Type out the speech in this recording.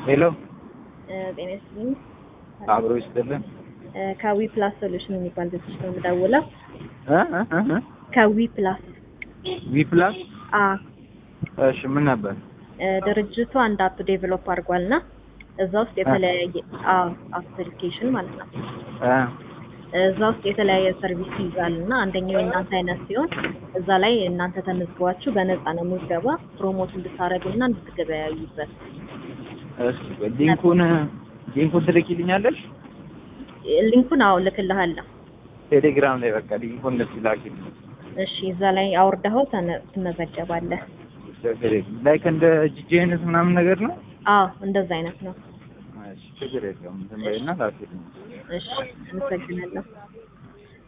ሄሎ ጤና ይስጥልኝ። አብሮ ይስጥልን። ከዊ ፕላስ ሶሉሽን የሚባል ድርጅት ነው የምደውለው። እ እ እ እ ከዊ ፕላስ ዊ ፕላስ አ እሺ፣ ምን ነበር? እ ድርጅቱ አንድ አፕ ዴቨሎፕ አድርጓል እና እዛ ውስጥ የተለያየ አ አፕሊኬሽን ማለት ነው። እ እዛ ውስጥ የተለያየ ሰርቪስ ይይዛል እና አንደኛው የእናንተ አይነት ሲሆን እዛ ላይ እናንተ ተመዝግባችሁ በነፃ ነው ምዝገባ ፕሮሞት እንድታደርጉ እና እንድትገበያዩበት እስኪ ሊንኩን ሊንኩን ትልኪልኛለሽ? ሊንኩን አዎ ልክልሃለሁ። ቴሌግራም ላይ በቃ ሊንኩን እንደዚህ ላኪልኝ። እሺ እዛ ላይ አውርደኸው ተነ- ትመዘገባለህ። ላይክ እንደ ጂጂ አይነት ምናምን ነገር ነው። አዎ እንደዛ አይነት ነው። እሺ፣ ችግር የለውም። ዝም በይና ላኪልኝ። እሺ አመሰግናለሁ።